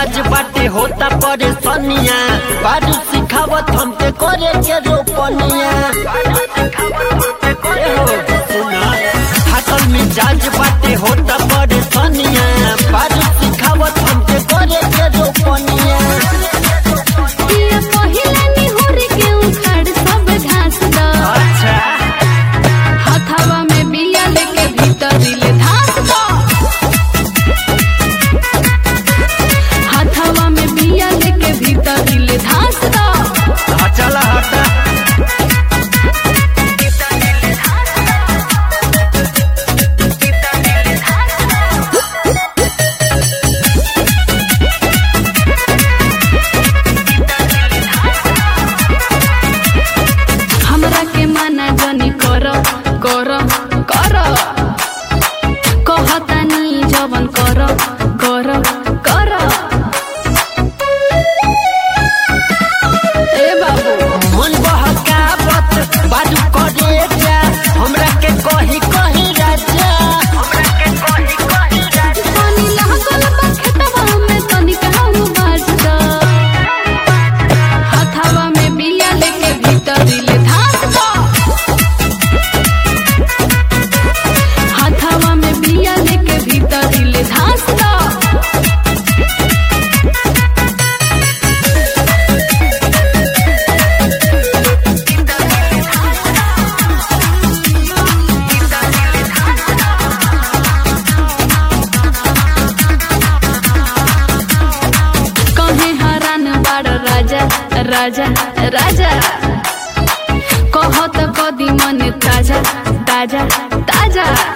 मिजाज बाटे होता परेशानिया बारू सिखावत हमके करे के रोपनिया ए हो, सुना थाकल मिजाज बाटे होता परेशानिया बारू सिखावत हमके करे के रोपनिया पिया पहिला निहुर के उखाड़ सब घास द अच्छा हथवा में बिया लेके भीतरी ले धास द हथवा में बिया लेके भीतरी ले धास द हाँ, चला हटा हमरा के माना जनी कर कर कर कहतानी जवन कर कर कर ए बाबू मन बहकावत बाजू करे जा हमरा के कही कही राजा हमरा के कही कही राजा पानी लागल बा खेतवा में तनिक हाउ बाट द हथवा में बिया लेके भीतरी ले धास द हथवा में बिया लेके भीतरी ले धास द कहे हरान बाड़ राजा राजा राजा कहत कदी मन ताजा ताजा ताजा